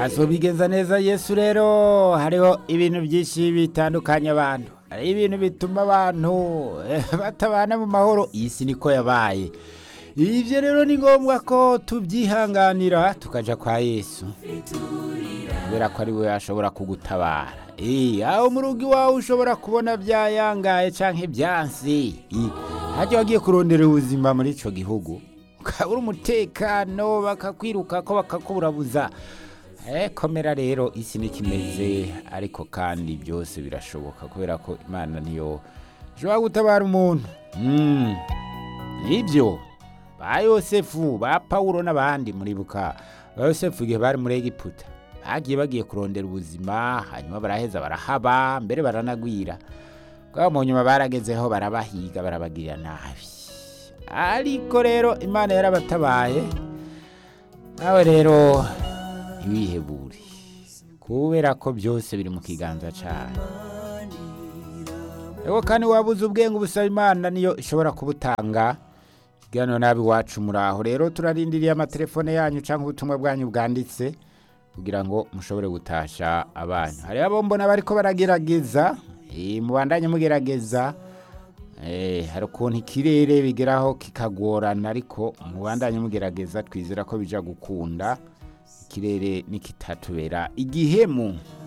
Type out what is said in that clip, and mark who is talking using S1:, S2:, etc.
S1: azobigenza neza yesu rero hariho ibintu byinshi bitandukanye abantu hari ibintu bituma abantu eh, batabana mu mahoro iyi si niko yabaye ibyo rero ni ngombwa ko tubyihanganira tukaja kwa yesu kubera ko ari we ashobora kugutabara Eh, aho mu rugo iwawe ushobora kubona byayangaye canke byansi Eh, hajya wagiye kurondera ubuzima muri ico gihugu ukabura umutekano bakakwiruka ko bakakuburabuza Eh, komera rero isi nikimeze ariko kandi byose birashoboka kubera ko imana niyo ishobora gutabara umuntu Mm. nibyo ba yosefu ba pawulo n'abandi muribuka ba yosefu igihe bari muri egiputa bagiye bagiye kurondera ubuzima hanyuma baraheza barahaba mbere baranagwira bwabo mu nyuma baragezeho barabahiga barabagirira nabi ariko rero imana yarabatabaye nawe rero ntiwihebure kubera ko byose biri mu kiganza cyayo Ego kandi wabuze ubwenge ubusaba imana niyo ishobora kubutanga ikiganiro nabi iwacu muraho rero turarindiriye amatelefone yanyu cyangwa ubutumwa bwanyu bwanditse kugira ngo mushobore gutasha abanyu hariho abo mbona bariko baragerageza eh, mubandanye mugerageza Eh, hari ukuntu ikirere bigeraho kikagorana ariko mubandanye mugerageza twizera ko bija gukunda ikirere nikitatubera igihemu